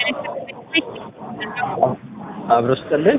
አብሮ ስጥልን።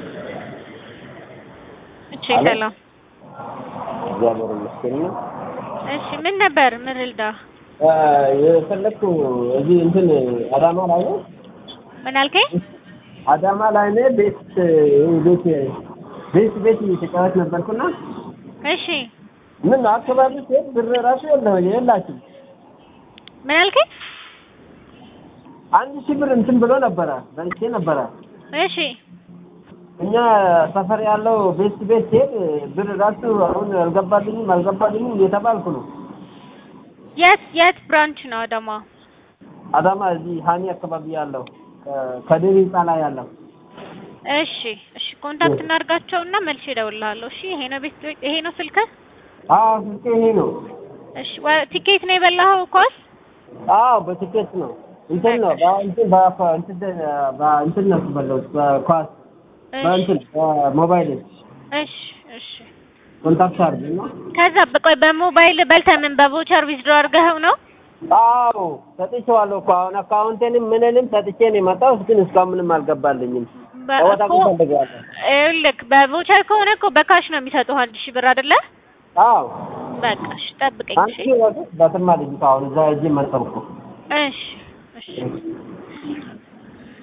እሺ ሰላም። እግዚአብሔር ይመስገን። እሺ ምን ነበር ምን ልዳ? የፈለግኩ እዚህ እንትን አዳማ ላይ ነው። ምን አልከኝ? አዳማ ላይ ነው። ቤት ቤት ቤት ቤት እየተጫወት ነበርኩና እሺ ምን አካባቢ ሲሄድ ብር ራሱ የለ የላችም። ምን አልከኝ? አንድ ሺህ ብር እንትን ብሎ ነበረ በልቼ ነበረ። እሺ እኛ ሰፈር ያለው ቤት ቤት ሲሄድ ብር ራሱ አሁን አልገባልኝም አልገባልኝም እየተባልኩ ነው። የት የት ብራንች ነው አዳማ? አዳማ እዚህ ሀኒ አካባቢ ያለው ከድር ህንፃ ላይ ያለው እሺ እሺ ኮንታክት እናድርጋቸውና መልሼ እደውልልሃለሁ። እሺ ይሄ ነው ቤት ይሄ ነው ስልክህ? አዎ ስልኬ ይሄ ነው። እሺ ወ- ቲኬት ነው የበላኸው ኳስ? አዎ በቲኬት ነው እንትን ነው በእንትን በ- እንትን በእንትን ነው የበላሁት በኳስ በእንትን በሞባይል እሺ እሺ ኮንታክት አድርገኝ ነው። ከዛ በቆይ በሞባይል በልተህ ምን በቮቸር ዊዝድሮ አድርገኸው ነው? አዎ ሰጥቼዋለሁ እኮ አሁን አካውንቴንም ምንንም ሰጥቼ ነው የመጣሁት፣ ግን እስካሁን ምንም አልገባልኝም። በ- ወጣ እኮ ፈልገዋለሁ። ይኸውልህ በቮቸር ከሆነ እኮ በካሽ ነው የሚሰጡህ አንድ ሺህ ብር አይደለ? አዎ በቃ እሺ ጠብቀኝ አንቺ እሺ ወደ በትማ ልጅቷ አሁን እዛ እጅ መጠብኩ እሺ እሺ